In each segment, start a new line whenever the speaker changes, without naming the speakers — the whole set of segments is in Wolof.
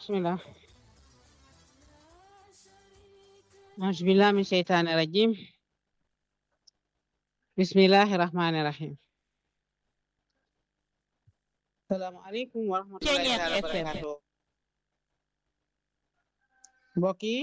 bismillah auzu billahi min sheytaani rajim bismillahi rahmani rahim salaamu aleykum wa rahmatullahi taala wa barakatuh mbokk yi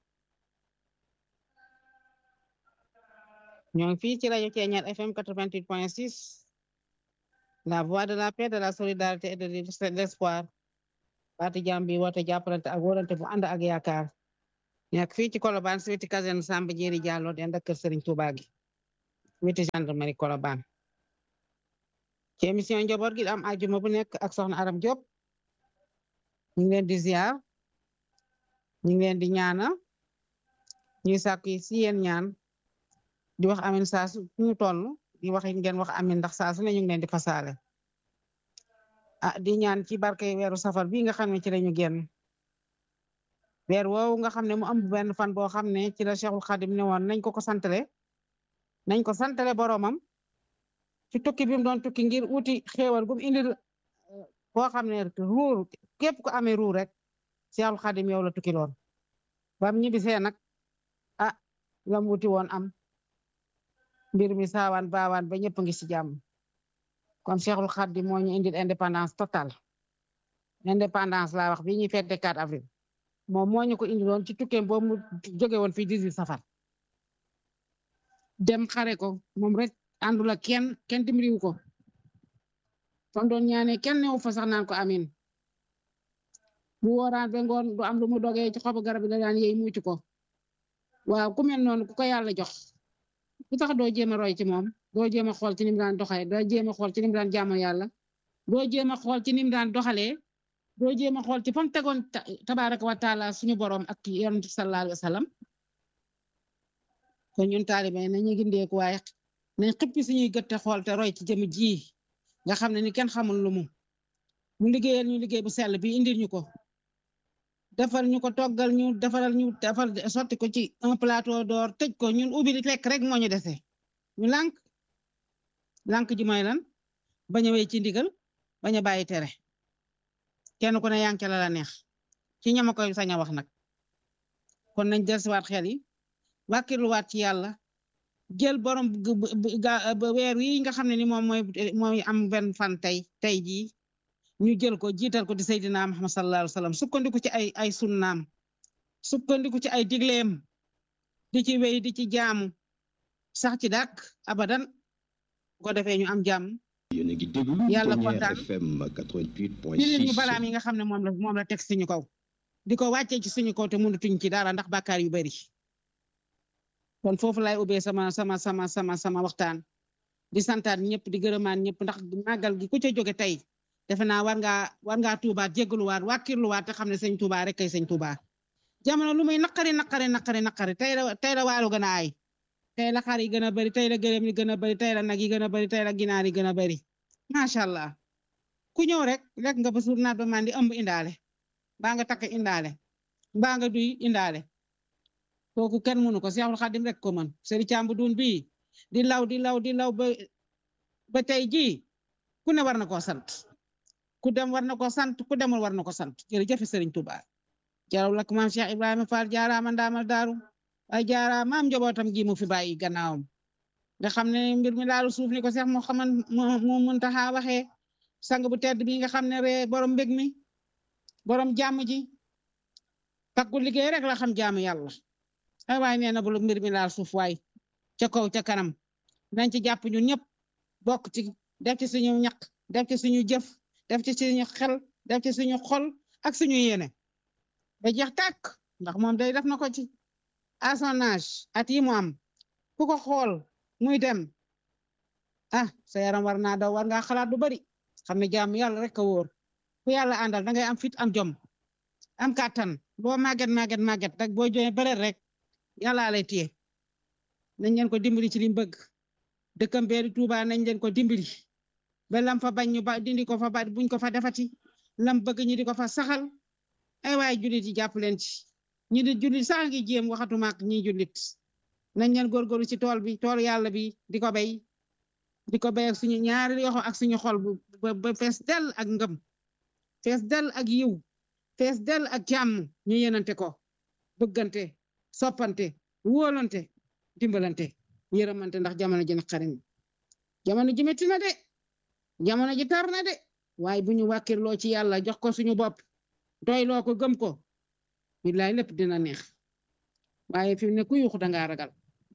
ñoo ngi fii ci rajo Ceeñaar FM 88.6 la voix de la paix de la solidarité et de l'espoir baati jàmm bi woote jàppalante ak wóolante bu ànd ak yaakaar nekk fii ci Colobane si weti caserne Samba Jéeri Jàllo den ak kër Serigne Touba gi weti gendarmerie Colobane ci émission njaboot gi am ajuma bu nekk ak soxna Aram Diop ñu ngi leen di ziar ñu ngi leen di ñaana ñuy sàkk si yéen ñaan di wax amin saa su ñu toll di wax ngeen wax amin ndax saa su ne ñu ngi leen di fasaale ah di ñaan ci barke weeru safar bi nga xam ne ci lañu génn weer woowu nga xam ne mu am benn fan boo xam ne ci la Cheikhul Khadim ne woon nañ ko ko santale nañ ko santale boromam ci tukki bi mu doon tukki ngir uti xéewal gum indil koo xam ne ruur képp ko amee ruur rek Cheikhul Khadim yow la tukki loon bam ñibbisee nag ah lam wuti woon am mbir mi saawaan baawaan ba ñëpp ngi ci jàmm kon Cheikhul Khadim moo ñu indil indépendance totale indépendance laa wax bi ñuy fête 4 avril moom moo ñu ko indiloon ci tukkeem boobu mu jóge woon fii 18 safar dem xare ko moom rek àndul ak kenn kenn dimbaliwu ko fam doon ñaane kenn newu fa sax naan ko amin bu wooraan ba ngoon du am lu mu dogee ci xobu garab bi la daan yey muucu ko waaw ku mel noonu ku ko yàlla jox lu tax doo jéem a roy ci moom doo jéem a xool ci ni mu daan doxalee doo jéem a xool ci ni mu daan jaamu yàlla doo jéem a xool ci ni mu daan doxalee doo jéem a xool ci fa mu tegoon tabaaraka wa taala suñu borom ak yonent sallallahu alayhi wa sallam kon ñun taalibe nañu gindeeku waaye nañ xippi suñuy gëtte xool te roy ci jëm ji nga xam ne ni kenn xamul lu mu mu liggéeyal ñu liggéey bu sell bi indil ñu ko defal ñu ko toggal ñu defaral ñu defal sotti ko ci un plateau d'or tëj ko ñun ubbi lekk rek moo ñu dese ñu lànk lànk ji mooy lan bañ a wéy ci ndigal bañ a bàyyi tere kenn ku ne yanke la la neex ci ñama koy sañ a wax nag kon nañ dellusiwaat xel yi wàkkirluwaat ci yàlla jël borom weer yi nga xam ne ni moom mooy mooy am benn fan tey tey jii ñu jël ko jiital ko di Seydina Muhammad sallallahu alayhi wa sallam sukkandiku ci ay ay sunnaam sukkandiku ci ay digleem di ci wéy di ci jaamu sax ci dàkk abadan ko defee ñu am jàmm yàlla kontaan di ñu balaam yi nga xam ne moom la moom la teg suñu kaw di ko wàccee ci suñu kaw te mënatuñ ci dara ndax bàkkaar yu bari kon foofu lay ubbee sama sama sama sama sama waxtaan di santaat ñëpp di gërëmaan ñëpp ndax màggal gi ku ca jóge tey defe naa war ngaa war ngaa tuubaat jéggaluwaat wàkkirluwaat te xam ne sëñ Tuubaa rek kay sëñ Tuubaa jamono lu muy naqari naqari naqari naqari tey la tey la waalu gën a aay tey la xar yi gën a bari tey la gëléem yi gën a bari tey la nag yi gën a bari tey la ginaar yi gën a bari macha allah ku ñëw rek rek nga ba suur naat ba mandi ëmb indaale mbaa nga takk indaale mbaa nga duy indaale kooku kenn mënu ko Seexul Xadim rek ko mën sëri càmbu dun bii di law di law di law ba ba tey jii ku ne war na koo sant ku dem war na ko sant ku demul war na ko sant jërëjëf Serigne Touba jaraw lak maam Cheikh Ibrahima Fall jaaraama ndaamal daaru ay jaara maam njabootam gi mu fi bàyyi gannaawam nga xam ne mbir mi laalu suuf ni ko Cheikh moo xaman moo Muntaxa waxee sang bu tedd bi nga xam ne ree borom mbég mi borom jàmm ji takku liggéey rek la xam jaamu yàlla ay waay nee na bu mbir mi laal suuf waay ca kaw ca kanam nañ ci jàpp ñun ñëpp bokk ci def ci suñu ñaq def ci suñu jëf def ci suñu xel def ci suñu xol ak suñu yéene ba jeex tàkk ndax moom day def na ko ci à son âge at yi mu am ku ko xool muy dem ah sa yaram war naa daw war ngaa xalaat du bari xam ne jaamu yàlla rek a wóor ku yàlla àndal dangay am fit am jom am kàttan boo màgget màgget màgget rek boo joxe bëreet rek yàllaa lay téye nañ leen ko dimbali ci li mu bëgg dëkkam beeri Tuuba nañ leen ko dimbali ba lam fa bañ ñu ba dindi ko fa ba buñ ko fa defati lam bëgg ñi di ko fa saxal ay waay jullit yi jàpp leen ci ñi di jullit sax ngi jéem waxatuma ak ñi jullit nañ leen góorgóorlu ci tool bi tool yàlla bi di ko bay di ko bay ak suñu ñaari yoxo ak suñu xol bu ba fees del ak ngëm fees del ak yiw fees dell ak jàmm ñu yenante ko bëggante soppante wóolante dimbalante yërëmante ndax jamono ji naqari jamono ji metti na de jamono ji tar na de waaye bu ñu wàkkirloo ci yàlla jox ko suñu bopp doyloo ko gëm ko billaay lépp dina neex waaye fi mu ne ku yuuxu dangaa ragal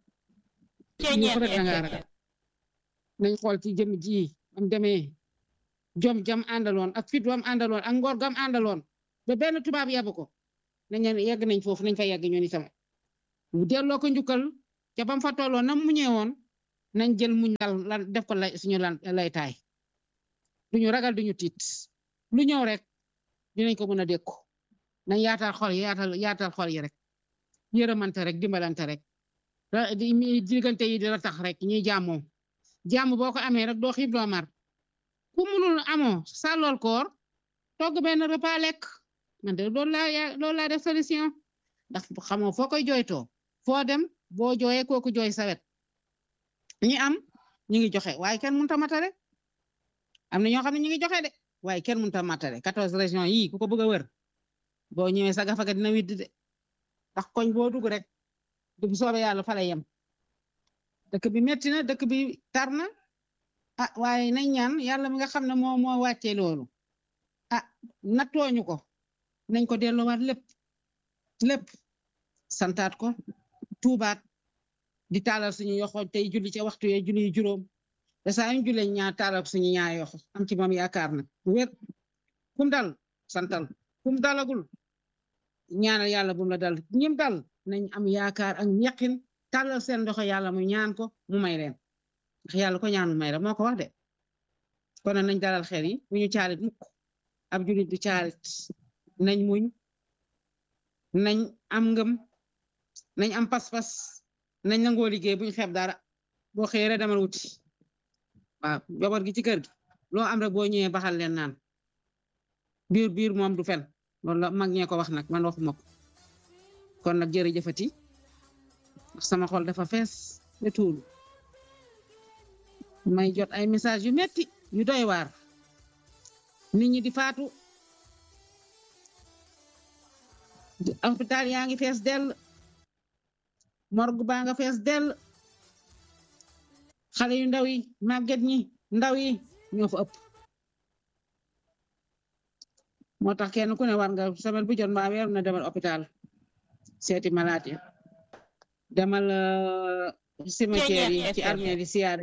yuuxu rek dangaa ragal nañ xool ci jëm ji am demee jom jam àndaloon ak fit wam àndaloon ak ngor gam àndaloon ba benn tubaab yabu ko nañ yegg nañ foofu nañ fa yegg ñun itam bu delloo ko njukkal ca bam fa tolloon nam mu ñëwoon nañ jël muñ dal lan def ko lay suñu lan lay taay duñu ragal duñu tiit lu ñëw rek dinañ ko mën a dékku nañ yaatal xol yi yaatal yaatal xol yi rek yërëmante rek dimbalante rek diggante yi di la tax rek ñuy jàmmoo jàmm boo ko amee rek doo xiif doo mar ku munul amoo sàllool koor togg benn repas lekk man de loolu laa loolu laa def solution ndax xamoo foo koy jooytoo foo dem boo jooyee kooku jooy sawet ñi am ñu ngi joxe waaye kenn mënut a matale am na ñoo xam ne ñu ngi joxe de waaye kenn mënut a matale quatorze régions yii ku ko bëgg a wër boo ñëwee sa gafaga dina widd de ndax koñ boo dugg rek du soobee yàlla fa la yem dëkk bi metti na dëkk bi tar na ah waaye nañ ñaan yàlla mi nga xam ne moo moo wàccee loolu ah nattooñu ko nañ ko delloowaat lépp lépp santaat ko tuubaat di taalal suñu yoxo tey julli ca waxtu yee julli juróom te saa ñu jullee ñaar taalal suñu ñaar yoxo am ci moom yaakaar na wér kum dal santal kum dalagul ñaanal yàlla bum la dal ñim dal nañ am yaakaar ak yaqin tàllal seen ndoxo yàlla mu ñaan ko mu may leen ndax yàlla ko ñaan mu may la moo ko wax de kon nañ dalal xel yi bu ñu caalit mukk ab julit du caalit nañ muñ nañ am ngëm nañ am pas-pas nañ nangoo liggéey buñ xeeb dara boo xëyee rek demal wuti waaw jabar gi ci kër gi loo am rek boo ñëwee baxal leen naan biir biir moom du fen loolu la mag ñee ko wax nag man waxuma ko kon nag jërëjëfati sama xol dafa fees ba tuulu may jot ay message yu metti yu doy waar nit ñi di faatu hôpital yaa ngi fees dell morgue baa nga fees dell xale yu ndaw yi màgget ñi ndaw yi ñoo fa ëpp moo tax kenn ku ne war nga semaine bu jot mbaa weer na demal hôpital seeti malade ya demal cimetière yi ci armée di siyaare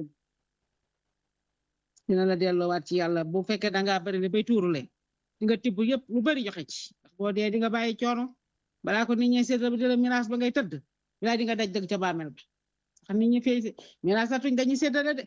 dina la delloowaat ci yàlla bu fekkee dangaa bari le bay tuurule di nga tibb yëpp lu bari joxe ci ndax boo dee di nga bàyyi coono balaa ko nit ñi seetal ba di la miraas ba ngay tëdd bilaa di nga daj dëgg ca bàmmeel ba xam nit ñi fay miraas atuñ dañuy seddale de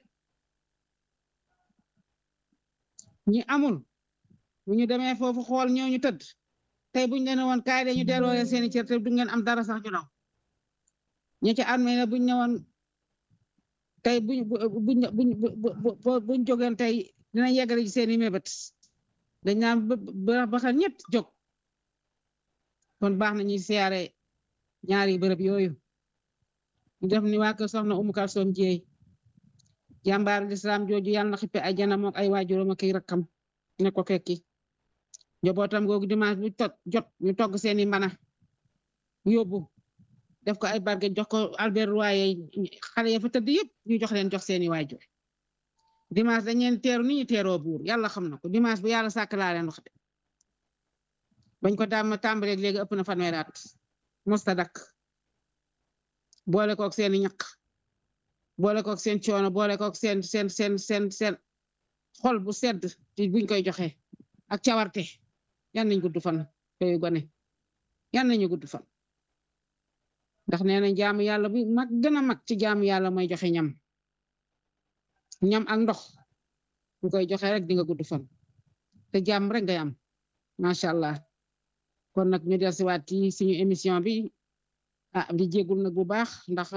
ñi amul bu ñu demee foofu xool ñëw ñu tëdd tey buñ leen woon kaay de ñu delloo leen seeni cër te du ngeen am dara sax ñu daw ñi ci armée la buñ ne woon tey buñ buñ buñ buñ jógeen tey dinañ yeggale ci seeni mébét dañ naan ba xel ñett jóg kon baax na ñuy siyaare ñaari bërëb yooyu ñu def ni waa kër soxna Umu Kalsoom Jeey jàmbaaru lislaam jooju yàlla na xippe ay jana mook ay waajuram ak ay rakkam ne ko fekki njabootam googu dimanche bu tot jot ñu togg seeni mbana yóbbu def ko ay barget jox ko Albert waaye xale ya fa tëdd yëpp ñu jox leen jox seeni waajur dimanche dañ leen teeru ni ñu teeroo buur yàlla xam na ko dimanche bu yàlla sàkk laa leen wax de bañ ko daam tàmbaleeg léegi ëpp na fanweeri at mosta dakk boole kook seeni ñaq boole kook seen coono boole kook seen seen seen seen seen xol bu sedd ci buñ koy joxe ak cawarte yan nañ gudd fan yooyu gone yan nañu gudd fan ndax nee nañ jaamu yàlla bi mag gën a mag ci jaamu yàlla mooy joxe ñam ñam ak ndox bu koy joxe rek di nga gudd fan te jàmm rek ngay am macha allah kon nag ñu del siwaat ci suñu émission bi ah di jégul nag bu baax ndax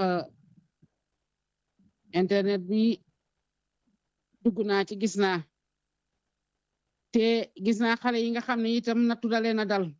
internet bi dugg naa ci gis naa te gis naa xale yi nga xam ne itam nattu dalee na dal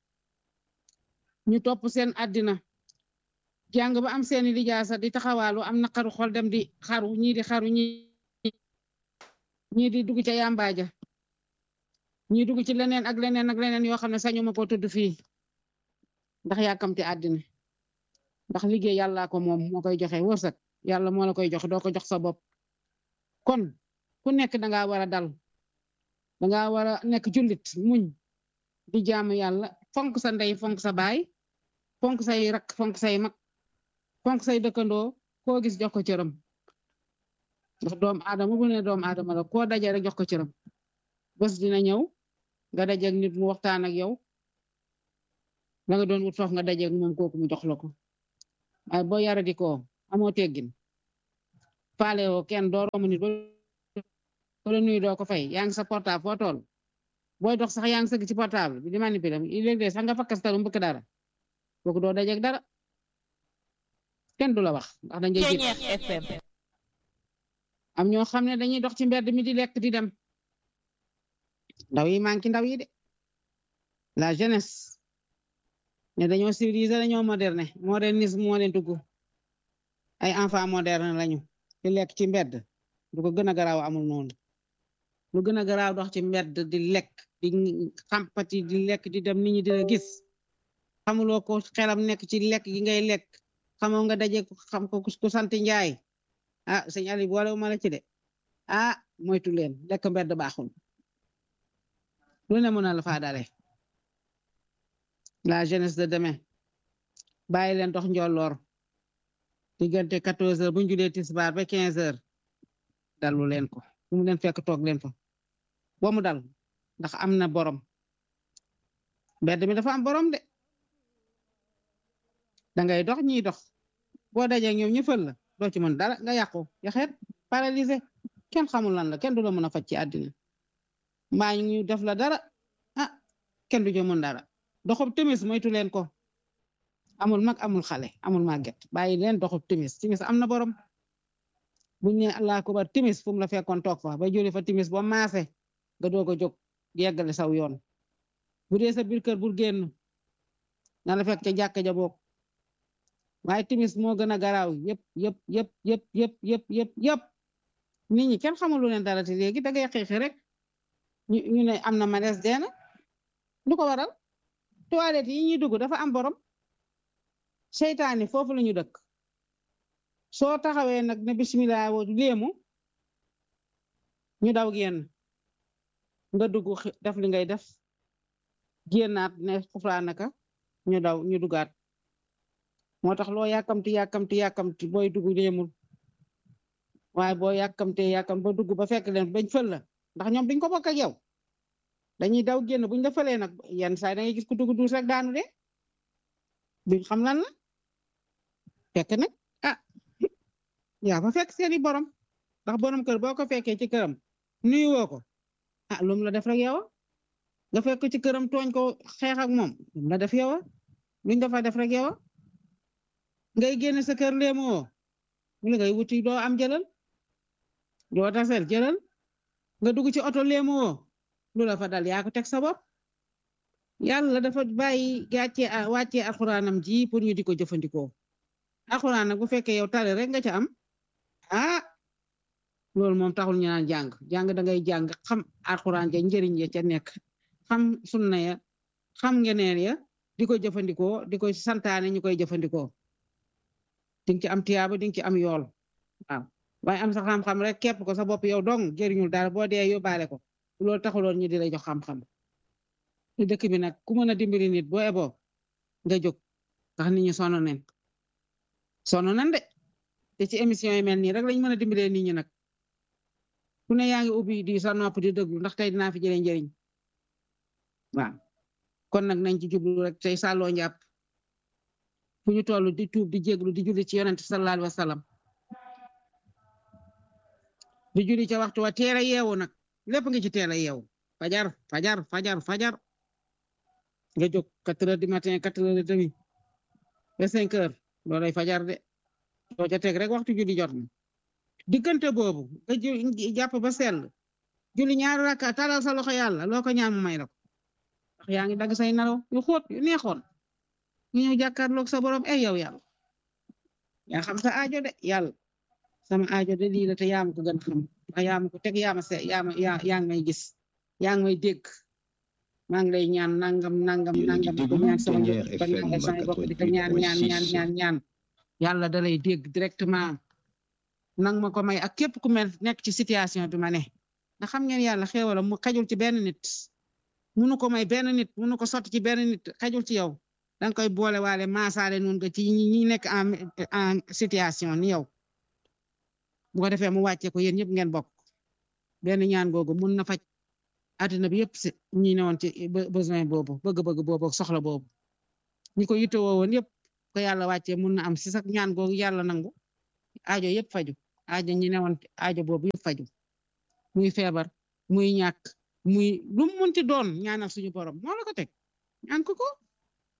ñu topp seen àddina jàng ba am seeni lijaasa di taxawaalu am naqaru xol dem di xaru ñii di xaru ñi ñii di dugg ca yàmbaaja ñuy dugg ci leneen ak leneen ak leneen yoo xam ne sañu ma ko tudd fii ndax yàkkamti àddina ndax liggéey yàllaa ko moom moo koy joxe wërsëg yàlla moo la koy joxe doo ko jox sa bopp kon ku nekk danga war a dal danga war a nekk jullit muñ di jaamu yàlla fonk sa ndey fonk sa baay fonk say rak fonk say mag fonk say dëkkandoo koo gis jox ko cëram ndax doomu aadama bu ne doomu aadama la koo daje rek jox ko cëram bés dina ñëw nga dajeeg nit mu waxtaan ak yow la nga doon wut foofu nga dajeeg moom kooku mu jox la ko waaye boo yara di ko amoo teggin faale woo kenn doo romb nit ko la nuyu doo ko fay yaa ngi sa portable foo toll booy dox sax yaa ngi sëgg ci portable bi di manipuler léeg-léeg sax nga fakkastalu mbëkk dara kooku doo dajeeg dara kenn du la wax ndax dañ lay
FM
am ñoo xam ne dañuy dox ci mbedd mi di lekk di dem ndaw yi manqué ndaw yi de la jeunesse ne dañoo civilisé dañoo moderne modernisme moo leen dugg ay enfant moderne lañu di lekk ci mbedd lu ko gën a garaaw amul noonu lu gën a garaaw dox ci mbedd di lekk di xampati di lekk di dem nit ñi di la gis xamuloo ko xelam nekk ci lekk gi ngay lekk xamoo nga daje xam ko ku sant njaay ah sëñ Ali boole ma la ci de ah moytu leen lekk mbedd baaxul lu ne mën na la faa dale la jeunesse de demain bàyyi leen dox njolloor diggante 14 heures bu ñu julee tisbaar ba 15 heures dalu leen ko fu mu leen fekk toog leen fa boo mu dal ndax am na borom mbedd mi dafa am borom de dangay dox ñiy dox boo dajee ñoom ñu fël la doo ci mën dara nga yàqu yaxeet paralysé kenn xamul lan la kenn du la mën a faj ci àddina mbaa ñu def la dara ah kenn du jo mën dara doxub timis moytu leen ko amul mag amul xale amul màgget bàyyi leen doxub timis timis am na borom buñ ne allah akubar timis fu mu la fekkoon toog fa ba jëlee fa timis ba maase nga doog a jóg yeggale saw yoon bu dee sa biir kër bul génn na la fekk ca jàkka ja boog waaye timis moo gën a garaaw yëpp yëpp yëpp yëpp yëpp yëpp yëpp yëpp nit ñi kenn xamul lu leen dara te léegi da ngay xeexi rek ñu ñu ne am na malaise deena lu ko waral toilette yi ñuy dugg dafa am borom seytaani foofu la ñu dëkk soo taxawee nag ne bismillah wo léemu ñu daw génn nga dugg def li ngay def génnaat ne xuflaa naka ñu daw ñu dugaat moo tax loo yàkkamti yàkkamti yàkkamti booy dugg léemul waaye boo yàkkamtee yàkkam ba dugg ba fekk leen bañ fël la ndax ñoom duñ ko bokk ak yow dañuy daw génn buñ la fëlee nag yenn saa da ngay gis ku dugg duus rek daanu de duñ xam lan la fekk nag ah yaa fa fekk seeni borom ndax borom kër boo ko fekkee ci këram nuyu woo ko ah lu mu la def rek yow nga fekk ci këram tooñ ko xeex ak moom lu mu la def yow luñ dafa def rek yow ngay génn sa kër léemu woo mu la ngay wuti doo am jëlal doo tasel jëlal nga dugg ci oto léemu woo lu la fa dal yaa ko teg sa bopp yàlla dafa bàyyi gàccee wàccee alxuraanam ji pour ñu di ko jëfandikoo alxuraan nag bu fekkee yow tare rek nga ca am ah loolu moom taxul ñu naan jàng jàng da ngay jàng xam alxuraan ja njëriñ ya ca nekk xam sunna ya xam ngeneen ya di ko jëfandikoo di ko santaane ñu koy jëfandikoo di nga ci am tiyaaba di nga ci am yool waaw waaye am sa xam-xam rek képp ko sa bopp yow dong jëriñul dara boo dee yóbbaale ko loolu taxuloon ñu di la jox xam-xam ci dëkk bi nag ku mën a dimbali nit boo eboo nga jóg ndax nit ñi sonn nañ sonn nañ de te ci émission yi mel nii rek lañ mën a dimbalee nit ñi nag ku ne yaa ngi ubbi di sa nopp di déglu ndax tey dinaa fi jëlee njëriñ waaw kon nag nañ ci jublu rek tey sàlloo njàpp fu ñu toll di tuub di jéglu di julli ci yonent sallallahu alayhi wa sallam di julli ca waxtu wa teel a yeewu nag lépp nga ci teel a yeewu fajar fajar fajar fajar nga jóg quatre heures du matin quatre heures et demi ba cinq heures loolay fajar de soo ca teg rek waxtu julli jot na diggante boobu nga jàpp ba sell julli ñaari rakka talal sa loxo yàlla loo ko ñaan mu may la ko ndax yaa ngi dagg say nelaw yu xóot yu neexoon ñu ñëw jàkkaarloog sa borom ay yow yàlla yaa xam sa aajo de yàlla sama aajo de lii la te yaa ma ko gën xam ndax yaa ma ko teg yaa ma se yaa ma yaa yaa ngi may gis yaa ngi may dégg maa ngi lay ñaan nangam nangam
Yéen a ngi
nangam di ko
déglu
ñaan sama
Ténière
njaboot di ko ñaan
FM
sama bopp di ko ñaan ñaan ñaan
88.6.
ñaan ñaan yàlla da lay dégg directement nang ma ko may ak képp ku mel nekk ci situation bi ma ne ndax xam ngeen yàlla xéewalam mu xajul ci benn nit munu ko may benn nit munu ko sotti ci benn nit xajul ci yow danga koy boole waale maasaale noonu nga ci ñi ñi nekk en en situation ni yow bu ko defee mu wàccee ko yéen ñëpp ngeen bokk benn ñaan googu mun na faj àddina bi yëpp si ñi ne woon ci be- besoin boobu bëgg-bëgg boobu ak soxla boobu ñi ko yittewoo woon yëpp ko yàlla wàccee mun na am si sax ñaan googu yàlla nangu aajo yëpp faju aajo ñi ne woon aajo boobu yëpp faju muy feebar muy ñàkk muy lu mu munti doon ñaanal suñu borom moo la ko teg ñaan ko ko